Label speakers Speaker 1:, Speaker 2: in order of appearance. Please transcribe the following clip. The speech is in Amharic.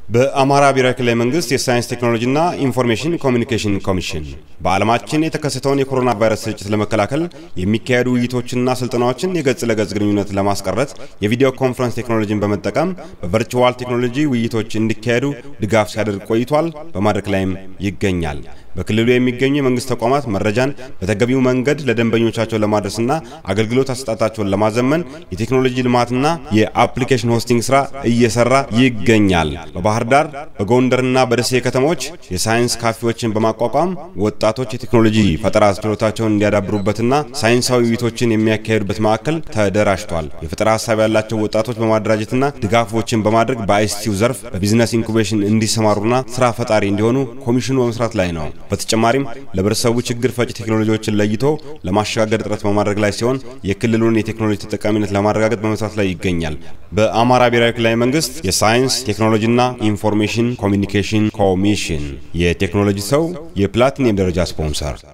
Speaker 1: በአማራ ብሔራዊ ክልላዊ መንግስት የሳይንስ ቴክኖሎጂና ኢንፎርሜሽን ኮሚኒኬሽን ኮሚሽን በዓለማችን የተከሰተውን የኮሮና ቫይረስ ስርጭት ለመከላከል የሚካሄዱ ውይይቶችና ስልጠናዎችን የገጽ ለገጽ ግንኙነት ለማስቀረት የቪዲዮ ኮንፈረንስ ቴክኖሎጂን በመጠቀም በቨርቹዋል ቴክኖሎጂ ውይይቶች እንዲካሄዱ ድጋፍ ሲያደርግ ቆይቷል። በማድረግ ላይም ይገኛል። በክልሉ የሚገኙ የመንግስት ተቋማት መረጃን በተገቢው መንገድ ለደንበኞቻቸው ለማድረስና አገልግሎት አሰጣጣቸውን ለማዘመን የቴክኖሎጂ ልማትና የአፕሊኬሽን ሆስቲንግ ስራ እየሰራ ይገኛል። በባህር ዳር በጎንደርና በደሴ ከተሞች የሳይንስ ካፌዎችን በማቋቋም ወጣቶች የቴክኖሎጂ ፈጠራ ችሎታቸውን እንዲያዳብሩበትና ሳይንሳዊ ውይይቶችን የሚያካሄዱበት ማዕከል ተደራጅቷል። የፈጠራ ሀሳብ ያላቸው ወጣቶች በማደራጀትና ድጋፎችን በማድረግ በአይሲቲው ዘርፍ በቢዝነስ ኢንኩቤሽን እንዲሰማሩና ስራ ፈጣሪ እንዲሆኑ ኮሚሽኑ በመስራት ላይ ነው። በተጨማሪም ለህብረተሰቡ ችግር ፈጭ ቴክኖሎጂዎችን ለይቶ ለማሸጋገር ጥረት በማድረግ ላይ ሲሆን የክልሉን የቴክኖሎጂ ተጠቃሚነት ለማረጋገጥ በመስራት ላይ ይገኛል። በአማራ ብሔራዊ ክልላዊ መንግስት የሳይንስ ቴክኖሎጂና ኢንፎርሜሽን ኮሚኒኬሽን ኮሚሽን የቴክኖሎጂ ሰው የፕላቲኒየም ደረጃ ስፖንሰር